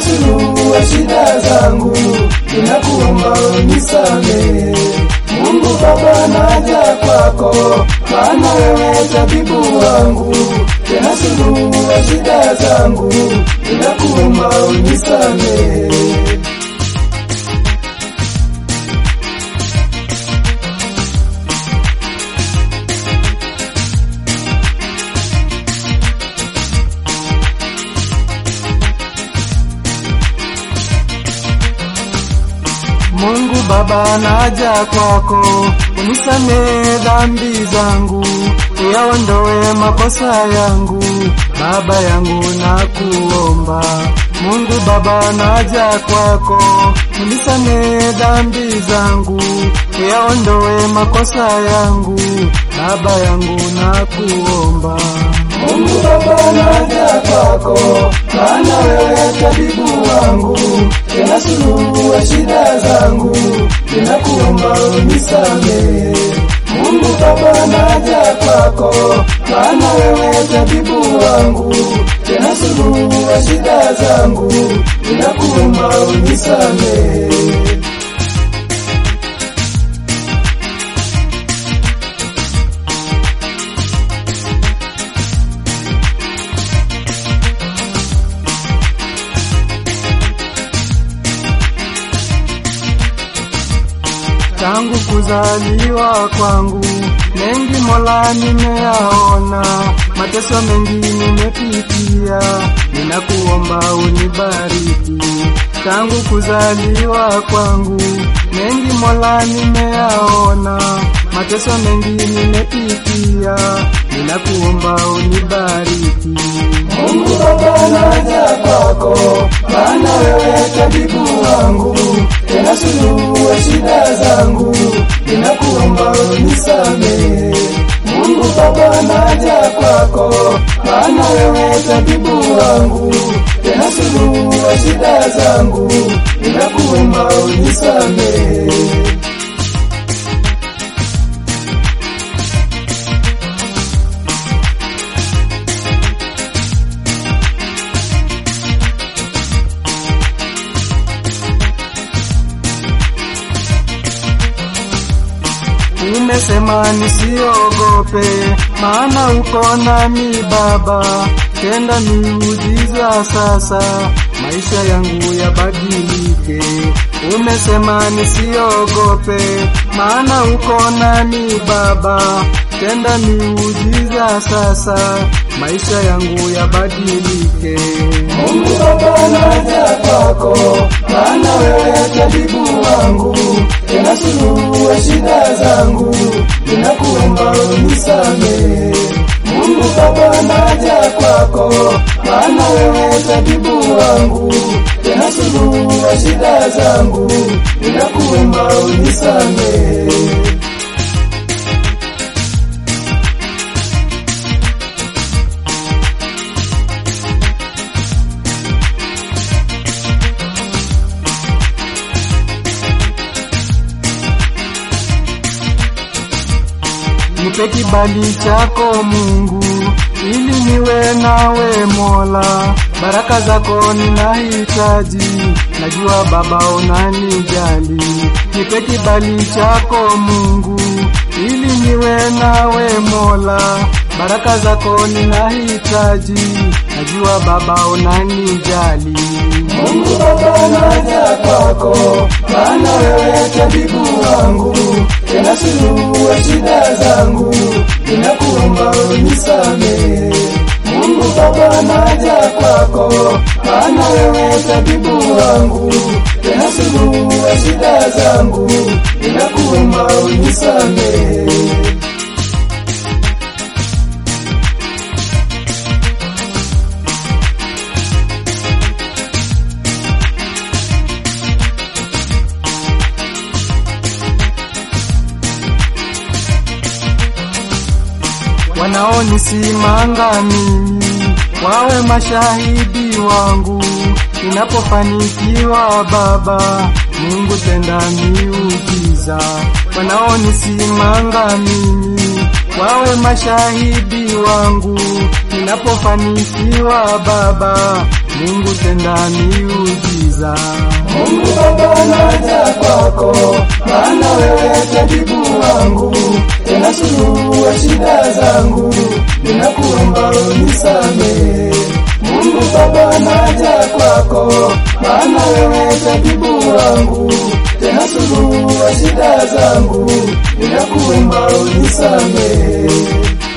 suluhu ya shida zangu, ninakuomba unisamehe. Mungu Baba, naja kwako, maana wewe tabibu wangu, tena suluhu ya shida zangu, ninakuomba unisamehe. Mungu Baba, naja kwako, unisamehe dhambi zangu, uyaondoe makosa yangu, Baba yangu nakuomba. Mungu Baba, naja kwako, unisamehe dhambi zangu, uyaondoe makosa yangu, Baba yangu nakuomba. Mungu Baba, naja kwako, maana wewe tabibu wangu, tena suluhu ya shida zangu, ninakuomba unisamehe. Mungu Baba, naja kwako, maana wewe tabibu wangu, tena suluhu ya shida zangu, ninakuomba unisamehe. tangu kuzaliwa kwangu, mengi Mola nimeyaona, mateso mengi nimepitia, ninakuomba unibariki. Tangu kuzaliwa kwangu, mengi Mola nimeyaona, mateso mengi nimepitia, ninakuomba unibariki. Mungu Baba, naja kwako, maana wewe tabibu wangu, tena suluhu ya shida zangu, ninakuomba unisamehe. Mungu Baba, naja kwako, maana wewe tabibu wangu, tena suluhu ya shida zangu, ninakuomba unisamehe. Nimesema nisiogope, maana uko nami Baba, tenda miujiza sasa, maisha yangu yabadilike. Umesema nisiogope, maana uko nami Baba, tenda miujiza sasa, maisha yangu yabadilike. Mungu Baba, naja kwako, maana wewe tabibu wangu, tena suluhu ya shida zangu, ninakuomba unisamehe. Mungu Baba, naja kwako, maana wewe tabibu wangu, tena suluhu ya shida zangu, ninakuomba unisamehe. Nipe kibali chako Mungu, ili niwe nawe Mola. Baraka zako ninahitaji, najua Baba unanijali. Nipe kibali chako Mungu, ili niwe nawe Mola. Baraka zako ninahitaji, najua Baba unanijali. Mungu Baba, naja kwako, maana wewe tabibu wangu, tena suluhu ya shida zangu, ninakuomba unisamehe. Mungu Baba, naja kwako, maana wewe tabibu wangu, tena suluhu ya shida zangu, ninakuomba unisamehe. wanaonisimanga mimi wawe mashahidi wangu ninapofanikiwa Baba, Mungu tenda miujiza. Wanaonisimanga mimi wawe mashahidi wangu ninapofanikiwa Baba. Mungu tenda miujiza. Mungu Baba naja kwako, maana wewe tabibu wangu, tena suluhu wa shida zangu, ninakuomba unisamehe. Mungu Baba naja kwako, maana wewe tabibu wangu, tena suluhu wa shida zangu, ninakuomba unisamehe.